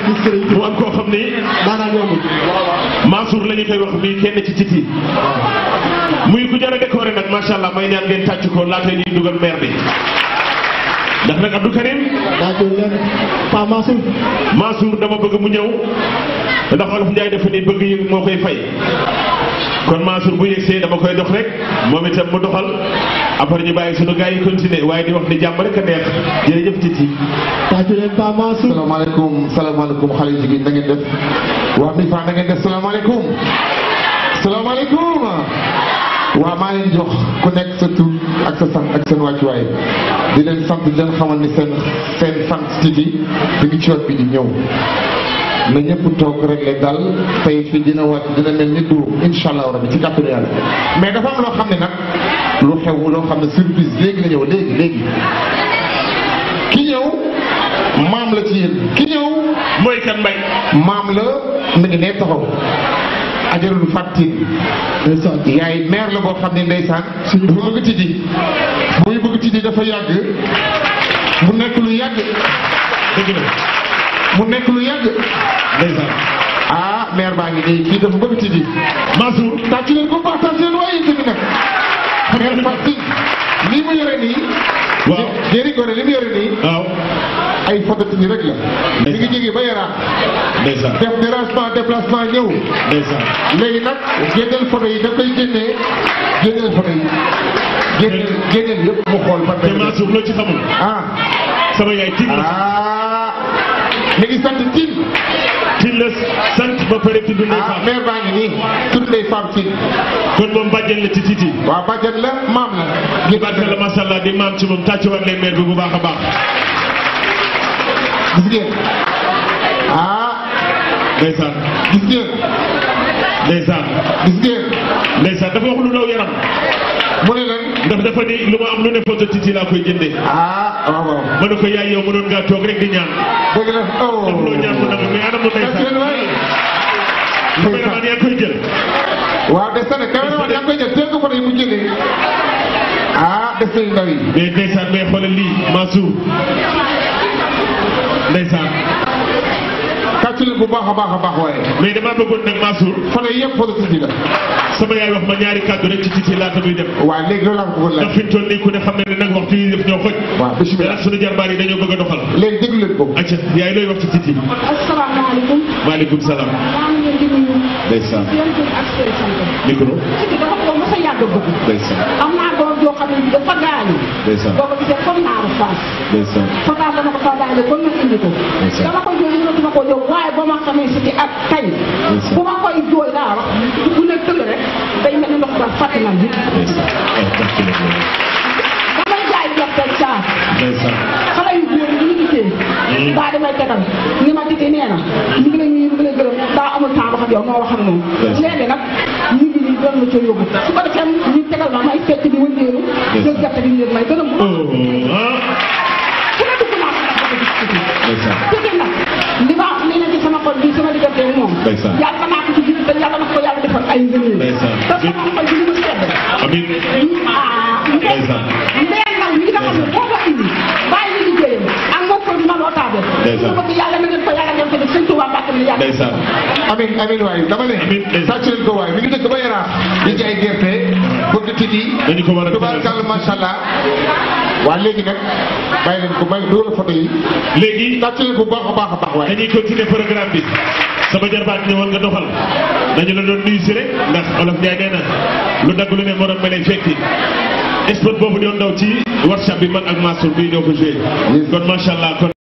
mu am koo xam ni daanaka yombul. Mansour la ñu koy wax bii kenn ci titi muy ku jar a décoré nag macha allah may ñaan ngeen tàcc ko laata ñuy dugal maire bi ndax nag Abdou Karim daa koy leen Pa Mansour. Mansour dama bëgg mu ñëw ndax olof Ndiaye dafa ni bëgg yëg moo koy fay kon Mansour bu yegsee dama koy dox rek moom itam mu doxal après ñu bàyyi sunu gars yi continuer waaye di wax ni jàmm rek a neex jërëjëf titi daa koy leen Pa Mansour. salaamaaleykum salaamaaleykum xale yu jigéen na ngeen def waa mi fa na ngeen def salaamaaleykum salaamaaleykum waa maa leen jox ku nekk sa tur ak sa sant ak seen wàccuwaay di leen sant di leen xamal ni seen seen sant Titi mi ngi ci yoon bi di ñëw na ñëpp toog rek le dal tey fii dina wàcc dina mel ni du incha allah rabbi ci kàttanu yàlla mais dafa am loo xam ne nag lu xew loo xam ne surprise léegi la ñëw léegi léegi ki ñëw maam la ci yéen ki ñëw mooy kan mbay maam la mi ngi nee taxaw ajarul fàttin ndeysaan. yaay maire la boo xam ne ndeysaan dafa bëgg Titi muy bëgg Titi dafa yàgg mu nekk lu yàgg dëgg la mu nekk lu yàgg ndeysaan ah maire baa ngi nii kii dafa bëgg Titi Mansour tàcc leen ko partage leen waaye tamit nag maire fàttin lii mu yore nii waaw jëri gore li mu yore nii waaw ay photo Titi rek la mi ngi jógee ba yaraax ndeysaan def dérangement déplacement ñëw ndeysaan léegi nag génneel photo yi da koy génnee génneel photo yi génneel génneel yëpp mu xool ban te benn Mansour loo ci xamul ah sama yaay tin la ah mi ngi sant Tine tin la sant ba pare tudd Ndeye ah Fall maire baa ngi nii tudd Ndeye Femme Tine kon moom bàjjen la ci titi waaw bàjjan la maam la ñu barke la macha allah di maam ci moom tàccuwaat leen maire bi bu baax a baax gis ngeen ah ndeysaan gis ngeen ndeysaan gis ngeen ndeysaan dafa wax lu daw yaram mu ne leen ndax dafa ni lu ma am lu ne photo titi laa koy jëndee ah waaw waaw ma ne ko yaay yow mënoon ngaa toog rek di ñaan dëgg la oh am loo ñaan mu nangu mais anam mu tàcc leen ndeysaan waay caméraman yaa koy jël waaw des na caméraman yaa ngi koy jël teel ko photo yi mu jëlee ah des na yu ndaw yi mais ndeysaan mais xoolal lii Mansour ndeysaan tàcc leen bu baax a baax a baax waaye mais damaa bëggoon nag Mansour photo yi yëpp photo Titi la sama yaay wax ma ñaari kàddu rek ci titi laata muy dem waaw léegi loolu laa ko bëggoon ndax laaj fi mu toll nii ku ne xam ne ne nag waxtu yi def ñoo xoj waaw te bisimilah nag sunu jarbaar yi dañoo bëgg a doxal léegi déglu leen ko acca yaay looy wax ci titi asalaamaaleykum maaleykum salaam maa ngi leen di nuyu ndeysaan seen tur ak seen sant micro Titi dafa ko mos a yàgg bëgg ndeysaan am naa doom joo xam ne dafa gaañu ndeysaan boo ko gisee comme naaru faas ndeysaan Fapal dama ko fa daane kon ma indi ko Ndeysaan. dama ko jooy mënatuma ko jóg waaye ba ma xamee si ci ak tey Ndeysaan. bu ma koy jooy laa wax bu ne tëll rek day mel ni ndox ba fàtte na bi ndeysaan ay tàcc leen loolu. damay jaay gerte caaf ndeysaan xale yu góor yi ñu gisee daa damay tegal ni ma Titi nee na ñu ngi lay ñu ngi lay gërëm daa amul temps wax ak yow moo wax ak moom Ndeysaan. léegi nag ñu ngi nii doon la ca yóbbu su ko defee ñu tegal ma may fekk di wëndeelu jël gerte gi ñu may gërëm ko oh ah fu ne dugg naa ko gis Titi ndeysaan Titi nag li ma li na ci sama xol bi sama diggante ak moom Ndeysaan. yàlla naa ko ci biir te yàlla na ko yàlla defal ay ngëneel Ndeysaan. te sama xol bi li mu sedd amiin ah Ndeysaan. ndeen nag li nga xam ne boo ko indi bàyyi li liggéeyam ak moom ko dina loo taabe Ndeysaan. ko bëgg yàlla na ngeen ko yàlla ngeen ko def sëñ Tuubaa Mbàkke mi yàlla ndeysaan amiin amiin waaye dama ne Amiin, ndeysaan. tàcc leen ko waaye mi ngi dëkk ba yaraax di jaay gerte bëgg Titi dañu ko war a tubaarkàlla macha allah waa léegi nag bàyyi leen ko bàyyi loolu photo yi léegi tàcc leen ko bu baax a baax a baax waaye dañuy continuer programme bi sama jarbaat ñëwoon nga doxal dañu la doon nuyu si rek ndax olof Ndiaye nee na lu dagg lu ne morom ma lay fekki sport boobu doon daw ci workshop bi man ak Mansour bi ñoo ko joué kon macha allah kon